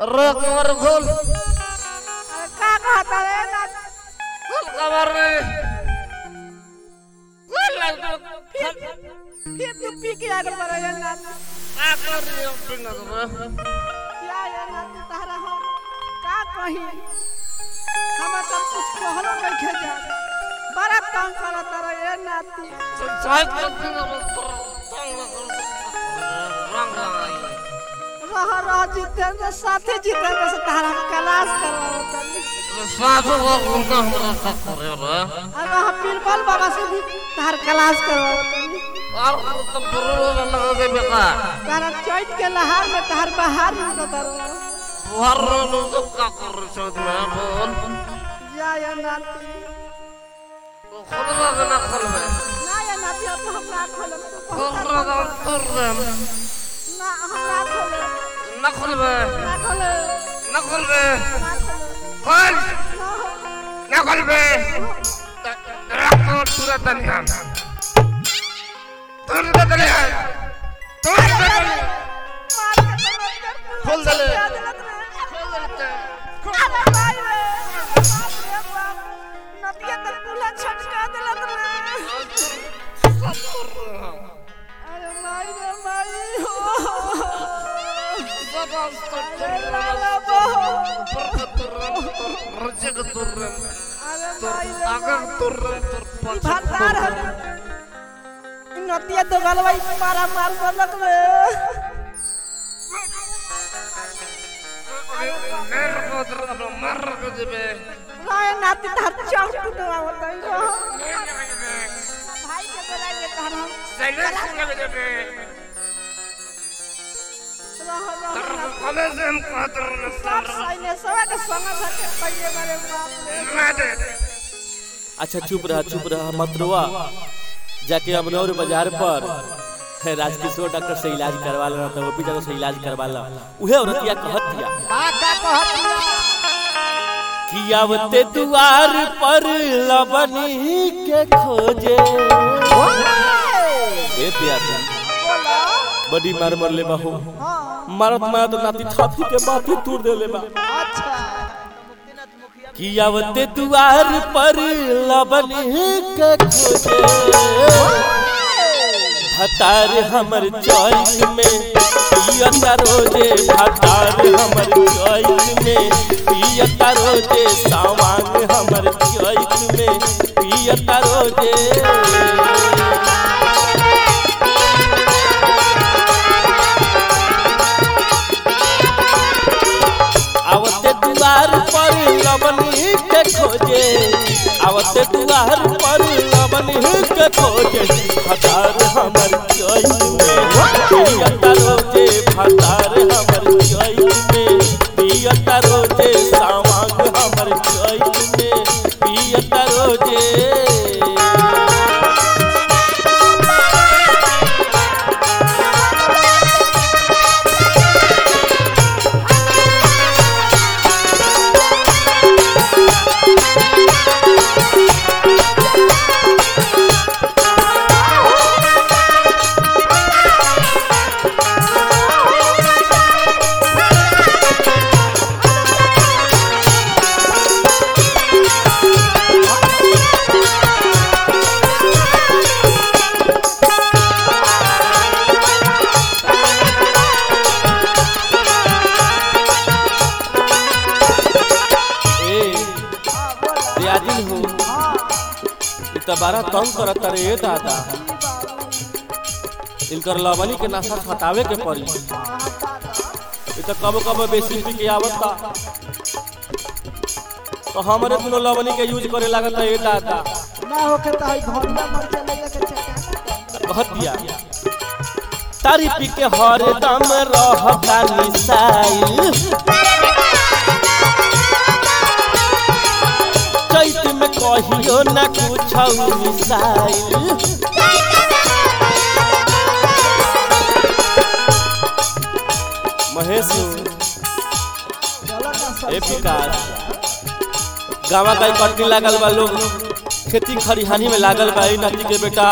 रे कमर खोल अरे का कहता रे ना खोल कमर रे खोल खोल फिर तू पी के आगे बढ़ जा ना का कर रही हो पिंगा रे क्या ये ना तू तारा हम का कही हम तो कुछ कहलो नहीं खे जा बड़ा तंग करत रे ये ना तू साइड कर पिंगा रे तंग रंग रंग रह रह जितेंद्र साथे जितेंद्र से तारा हम क्लास करवावत तनी साधु को उनका हमरा का करे रे अब हम बीरबल बाबा से भी तार क्लास करवावत तनी और तो बरो लगा दे बेका तारा चैत के लहार में तार बहार निकलत रहो हर लोग तो का कर रहे हो मैं बोल जा या नाती खोल लगा ना खोल में ना या नाती अब हम ना खोलम तू खोल कहता लगा कर रहे ना हम ना खोले ना खोल में ना खोले ना खोल में ना खोले खोल ना हो ना खोल में रखो तुरंत नहीं तुरंत नहीं तुरंत नहीं खोल दले खोल दले अरे भाई रे बाप रे बाप नदिया तक पुला छटका देलक रे अरे भाई रे भाई हो अरे लाला बहो अरे भाई रे बाप। ई भंडार है ई नदिया तो गलवाई मारा मार बोलक रे राय नाती तार चौक तो आवत है रो भाई के बोलाइए तार हम रह रह सब सैन्य सब के संग धके पहिले मारे बाप रे अच्छा चुप रहा चुप रहा मत रोआ जाके अमनौर बाजार पर है, राजकिशोर डॉक्टर से इलाज करवा लो तो ओपी जगह से इलाज करवा लो उहे औरतिया कहत दिया का का कहत कि आवते दुआर पर लबनी के खोजे ए पियासा बोलो बड़ी मार मर ले बाहू हां मारत मारत नाती छाती के बाती तोड़ दे ले बा अच्छा कि आवते दुआर पर लबनी के खोजे भतार हमर चॉइस में पियता रोजे भतार हमर चॉइस में पियता रोजे सामान हमर चॉइस में पियता रोजे आवते दुआर पर लबनी के खोजे आवते दुआर पर लबनी के खोजे भतार हमर चॉइस में पियता रोजे भतार हमर चॉइस में पियता रोजे सामान हमर चॉइस में पियता रोजे ए रियाजिन हो इ त बारा तंग करत रे ए दादा इनकर लवनी के नशा हटावे के पड़ी इ त कब कब बेसी पी के आवता तो हमरे दुनो लवनी के यूज करे लागत है ए दादा ना होके त हई घंटा मर चले के चक्कर कहत दिया तारी पी के हर दम रहता निसाइल चैत में कहियो न कुछ मिसाइल महेश ए विकास गावा का कटनी लागल बा लोग खेती खरिहानी में लागल बा ई नदी के बेटा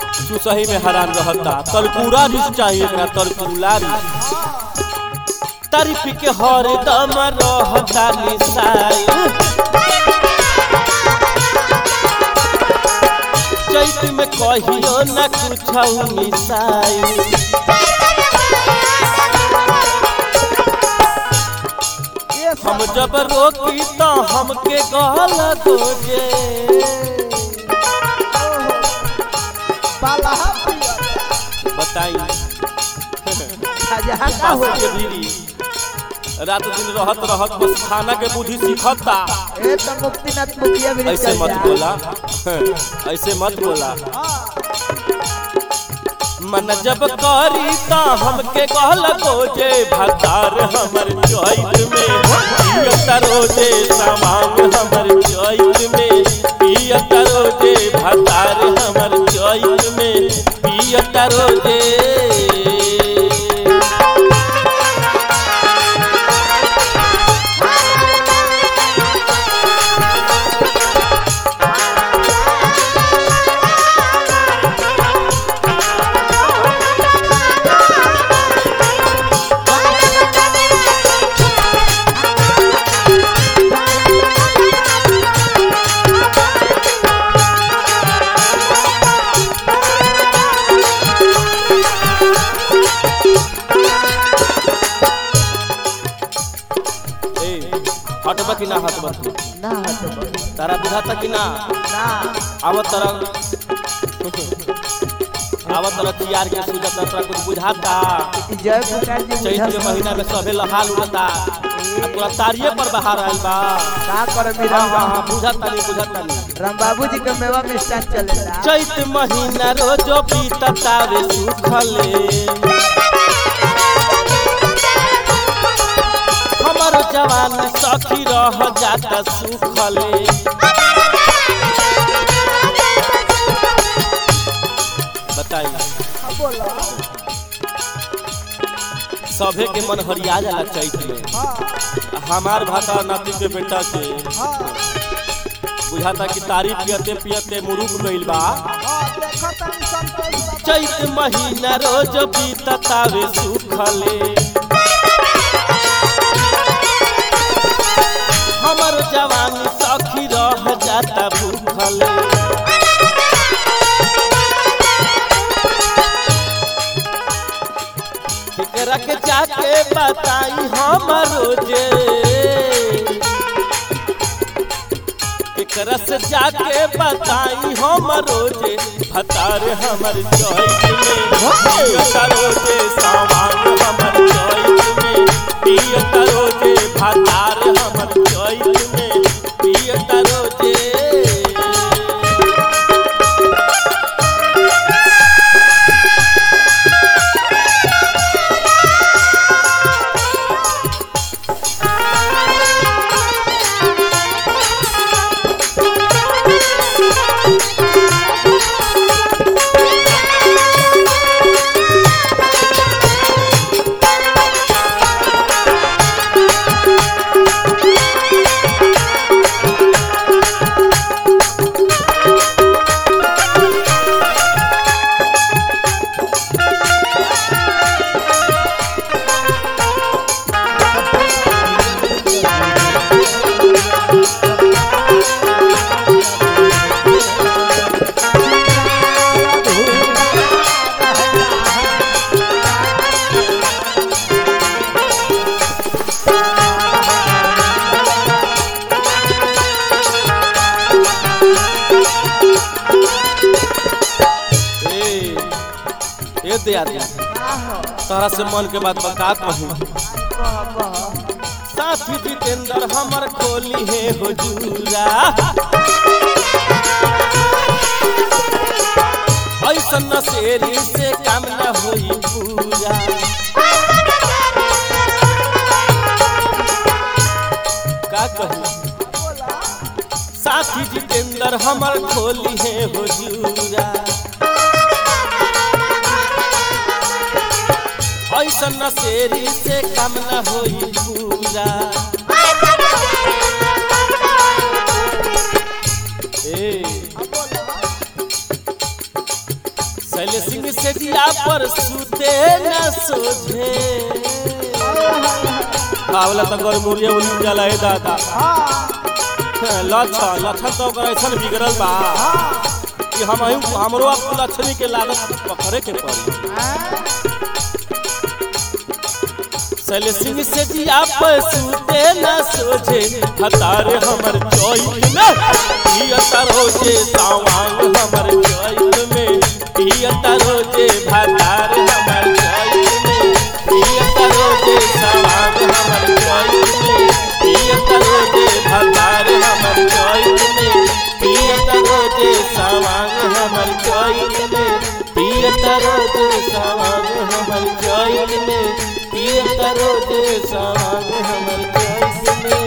चुसही में हरान रहता तरकुरा भी चाहिए एकरा तरकुला भी तारीफ के हरदम रहता निसाई चैत में कहियो न कुछ मिसाई ये हम सब जब रोकी तो हमके गल दोजे बाला पिया बताई खजा का सास हो के बीवी रात दिन रहत रहत बस खाना के बुद्धि सीखता ए तो मुक्तिनाथ मुखिया भी ऐसे चल मत जा। बोला ऐसे मत बोला मन जब करी ता हमके कहल गोजे भतार हमर चोइत में पियत रोजे सामान हमर चोइत में पियत रोजे भतार हमर चोइत में पियत रोजे ए हटबा कि ना हटबा तू ना तो बस, तारा बुझाता कि ना ना आवत तरह आवत तरह तियार के सूझता तोरा कुछ बुझाता ई जय प्रकाश जी चैत के बुझल महीना में सभे लहाल उड़ता आ तोरा तारिये पर बाहर आइल बा का कर हाँ मेरा हाँ हाँ बुझाता नहीं बुझाता नहीं राम बाबू जी के मेवा मिष्ठान चलेला चैत महीना रोजो बीततावे सुखले हमर जवान सखी रह जाता सुखले बताई हाँ, बोलो सभे के मन हरिया जाला चैत में हाँ हमार भाता नाती के बेटा के हाँ बुझाता कि तारीफ पियते पियते मुरुक गइल बा हाँ देखो तनी संतोष बाबा। चैत महीना रोज बीततावे सुखले हमर जवानी सखी रह जाता भूखले केकरा के जाके बताई हमर रोजे केकरा से जाके बताई हम रोजे भतार हमर चौक में पियत रोजे सामान हमर चौक में पियत रोजे भतार हमर चौक में पियत रोजे ए ए दे आदमी तोहरा से मन के बात बता कहूं कह कह साथी जितेंद्र हमर खोली है हुजूरा ऐसन नशेरी से काम न होई पूरा का कहूं साथी जितेंद्र हमर खोली है हुजूरा ऐसन नशेरी से काम न होई पूरा ए शैल सिंह से दिया पर सुते न सोझे आवला त गोर मुरिया उली जाला ए दादा लच्छन लच्छन तो ओकर ऐसन बिगड़ल बा कि हम हमरो अब लक्षणी के लागत पकड़े के पड़ी चल सिंह से जिया पर सूते न सोझे हतारे हमर चोइल में पियता रोजे सावांग हमर चोइल में पियता रोजे भातार हमर चोइल में पियता रोजे सावांग हमर चोइल में पियता रोजे भातार हमर चोइल में पियता रोजे सावांग हमर चोइल में पियता रोजे सावांग हमर चोइल में पियता रोजे सावांग हमर चोइल में